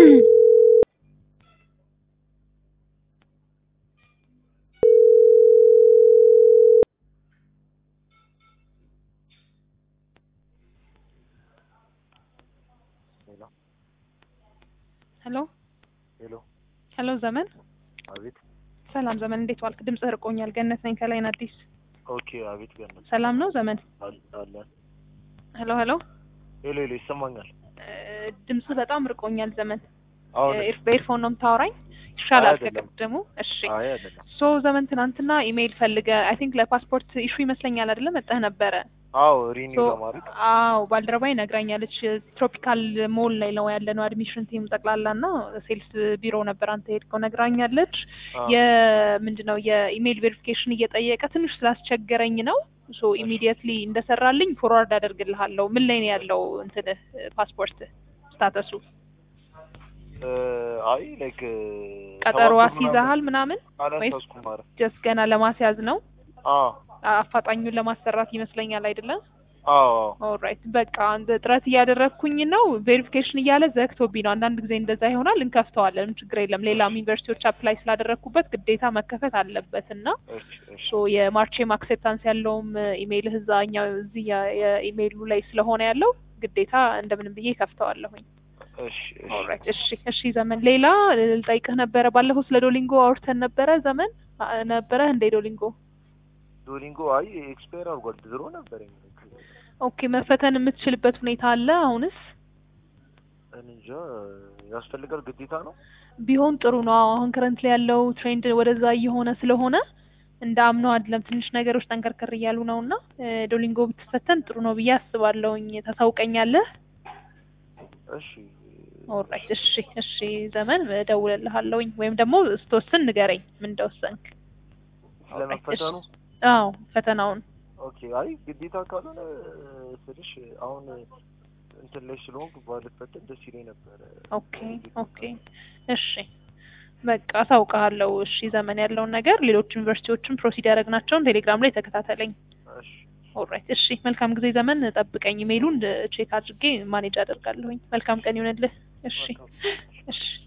ሄሎ ሄሎ ሄሎ፣ ሄሎ ዘመን አቤት። ሰላም ዘመን፣ እንዴት ዋልክ? ድምፅህ ርቆኛል። ገነት ነኝ ከላይን አዲስ። ኦኬ፣ አቤት። ገነት ሰላም ነው ዘመን? አለ አለን። ሄሎ ሄሎ፣ ሄሎ ሄሎ፣ ይሰማኛል። እ፣ ድምፅህ በጣም ርቆኛል ዘመን። አሁን እ፣ በኤርፎን ነው የምታወራኝ? ይሻላል አይደለም። ከቅድሙ። እሺ አይ አይደለም። ሶ ዘመን ትናንትና ኢሜይል ፈልገ አይ ቲንክ ለፓስፖርት ኢሹ ይመስለኛል አይደለ? መጠህ ነበረ። አዎ ሪኒ ሶ ለማድረግ አዎ ባልደረባይ ነግራኛለች። ትሮፒካል ሞል ላይ ነው ያለ ነው አድሚሽን ቲም ጠቅላላ እና ሴልስ ቢሮ ነበር አንተ ሄድከው ነግራኛለች። አዎ። የምንድን ነው የኢሜይል ቬሪፊኬሽን እየጠየቀ ትንሽ ስላስቸገረኝ ነው። ሶ ኢሚዲየትሊ እንደሰራልኝ ፎርዋርድ አደርግልሃለሁ። ምን ላይ ነው ያለው እንትንህ ፓስፖርት ስታተሱ? እ፣ አይ ላይክ ቀጠሮ አስይዘሃል ምናምን ወይስ አላስታውስኩም። ኧረ ጀስት ገና ለማስያዝ ነው? አዎ አፋጣኙን ለማሰራት ይመስለኛል አይደለም? አዎ ኦልራይት በቃ አንድ ጥረት እያደረግኩኝ ነው። ቬሪፊኬሽን እያለ ዘግቶብኝ ነው። አንዳንድ ጊዜ እንደዛ ይሆናል። እንከፍተዋለን፣ ችግር የለም። ሌላም ዩኒቨርሲቲዎች አፕላይ ስላደረግኩበት ግዴታ መከፈት አለበት እና እሺ እሺ ሶ የማርቼም አክሴፕታንስ ያለውም ኢሜይል እዛኛው እዚህ የ- የኢሜይሉ ላይ ስለሆነ ያለው ግዴታ እንደምንም ብዬ ከፍተዋለሁኝ። እሺ እሺ ኦልራይት እሺ እሺ ዘመን ሌላ ልጠይቅህ ነበረ። ባለፈው ስለ ዶሊንጎ አውርተን ነበረ። ዘመን አ- ነበረ እንደ ዶሊንጎ ዶሊንጎ አይ ኤክስፓየር አድርጓል። ድሮ ነበር የሚለው ኦኬ መፈተን የምትችልበት ሁኔታ አለ አሁንስ? እኔ እንጃ ያስፈልጋል ግዴታ ነው። ቢሆን ጥሩ ነው። አዎ፣ አሁን ከረንት ላይ ያለው ትሬንድ ወደዛ እየሆነ ስለሆነ እንደ አምነው አይደለም። ትንሽ ነገሮች ጠንከርከር እያሉ ነው እና ዶሊንጎ ብትፈተን ጥሩ ነው ብዬ አስባለሁኝ። ታሳውቀኛለህ? እሺ ኦልራይት እሺ እሺ ዘመን እደውልልሃለሁኝ ወይም ደግሞ ስትወስን ንገረኝ ምን እንደወሰንክ። ለመፈተኑ አዎ ፈተናውን ኦኬ አይ ግዴታ ካልሆነ ስልሽ አሁን እንትን ላይ ስለሆንኩ ባልፈተን ደስ ይለኝ ነበረ። ኦኬ ኦኬ እሺ በቃ አሳውቅሃለሁ። እሺ ዘመን ያለውን ነገር ሌሎች ዩኒቨርሲቲዎችን ፕሮሲድ ያደረግናቸውን ቴሌግራም ላይ ተከታተለኝ። እሺ ኦልራይት እሺ መልካም ጊዜ ዘመን ጠብቀኝ። ኢሜይሉን ቼክ አድርጌ ማኔጅ አደርጋለሁኝ። መልካም ቀን ይሆንልህ። እሺ እሺ